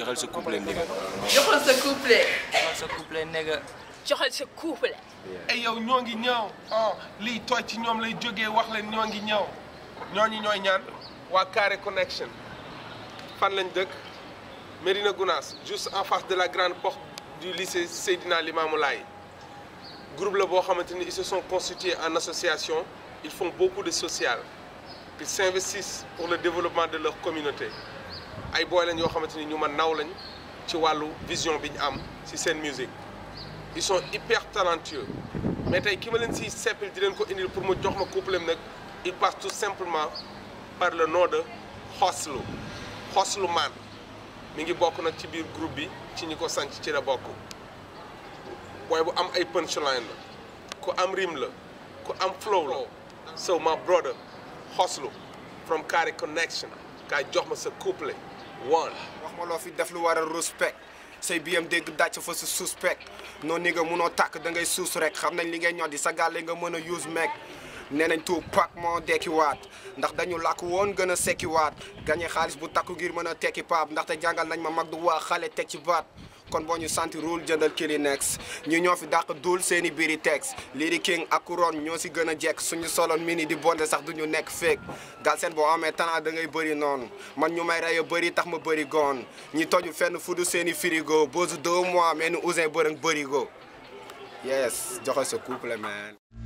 joxal sa couplet nigga joxal sa couplet joxal sa couplet nigga joxal sa couplet ay yow ñoo ngi ñëw ah lii tooy ci ñoom lay jógee wax leen ñoo ngi ñëw ñooñu ñooy ñaan waa Carré Connection fan lañ dëkk Médina Gounass juste en face de la grande porte du lycée Seydina Limamou Laye groupe la boo xamante ni ils se sont constitués en association ils font beaucoup de social ils s'investissent pour le développement de leur communauté ay booy lañ yoo xamante ni ñu ma naw lañ ci wàllu vision bi ñu am ci seen musique ils sont hyper talentueux mais tey ki ma leen si seppil di leen ko indil pour mu jox ma couplem nag il passe tout simplement par le nom de Xoslu Xoslu Man mi ngi bokk nag ci biir groupe bi ci ñi ko sanc ci la bokk booy bu am ay punchline la ku am rime la ku am flow la so my brother Xoslu from Carré Connection kaay jox ma sa couplet one wax ma loo fi def lu war a respect say biyam dégg dàcc fa sa suspect noonu ni nga munoo tàkk da ngay suus rek xam nañ li ngay ñoddi sa gàlle nga mën a use meeg nee nañ tout pak moo dekki waat ndax dañu làkk woon gën a sekki waat gañe xaalis bu takku ngir mën a tekki paap ndaxte jàngal nañ ma mag du waa xale teg ci baat kon boo ñu santi rule jëndal Kleenex ñu ñoo fi dàq duul seeni biiri tex lii di king ak couronne ñoo si gën a jekk suñu soloon mini di bonde sax duñu nekk feek gal seen boo amee talent da ngay bëri noonu man ñu may rey a bëri tax ma bëri goon ñi toju fenn fudu seeni frigo boosu deux mois mais ni ousin bërëng bërigo yes joxe sa couple man